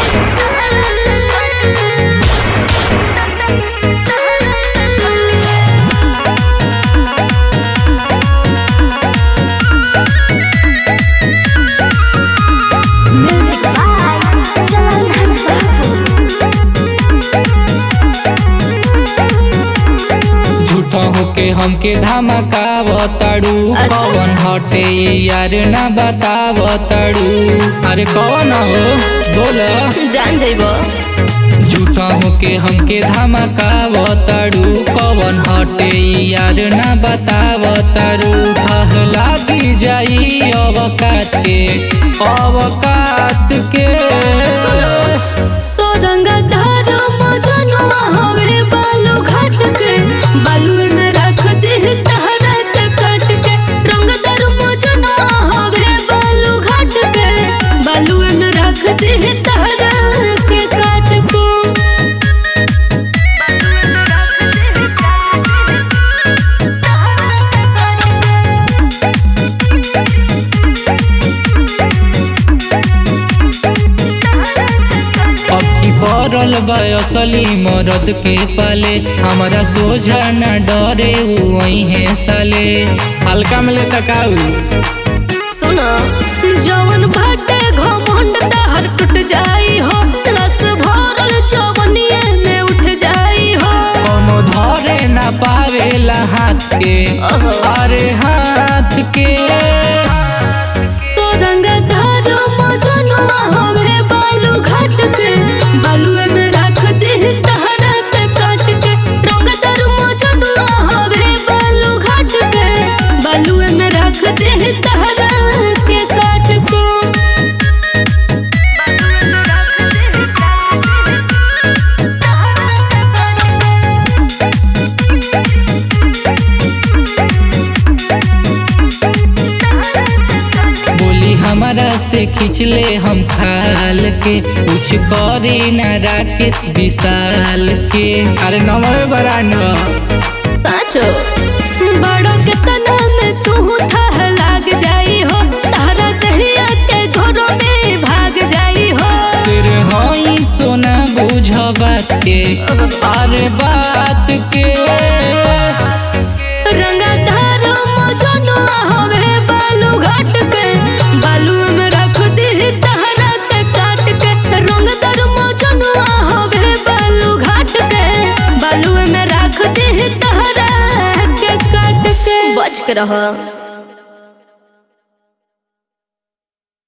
Music by Jalan झूठा होके हमके धमकावताड़ू कौन हटे यार ना बतावताड़ू अरे कौन हो बोल जान जाइबो झूठा होके हमके धमकावताड़ू कौन हटे यार ना बतावताड़ू थह लागी जाई अवकात के अवकात के तो रंगा धार मजनुआ हवे बालू घाट के बालू में रख दे तहरा के काट के रंग दर मजनुआ हवे बालू घाट के बालू में रख दे तहरा के काट के अब की पड़ल असली मरद के पाले हमारा सोझा न डरे वही है साले हल्का में ले तकाऊ सुनो जवन बाटे घमंड तहर टूट जाई हो लस भरल जवनिए में उठ जाई हो कोनो धरे न पावेला हाथ के ओहो। अरे हाथ के तो रंग धार मजनुआ हवे बालू घाट के बालुए में रख दे तहरा के काट के रंग दर मजनुआ हवे बालू घाट के बालुए में रख दे तहरा के काट के बोली हमारा से खिंचले हम खाल के कुछ करे न राकेश विशाल के अरे नमः बरान पाँचो बड़ो के तना में तू था लाग जाई हो तारा कहिया के घरों में भाग जाई हो सिर हई सोना बुझ बात के अरे बात के रंगा धारो मजनुआ हवे बालू घाट के बालू में रख दे तारा के काट के रंग दर मजनुआ हवे बालू घाट के बालू में रख दे तारा के काट के बच के रहो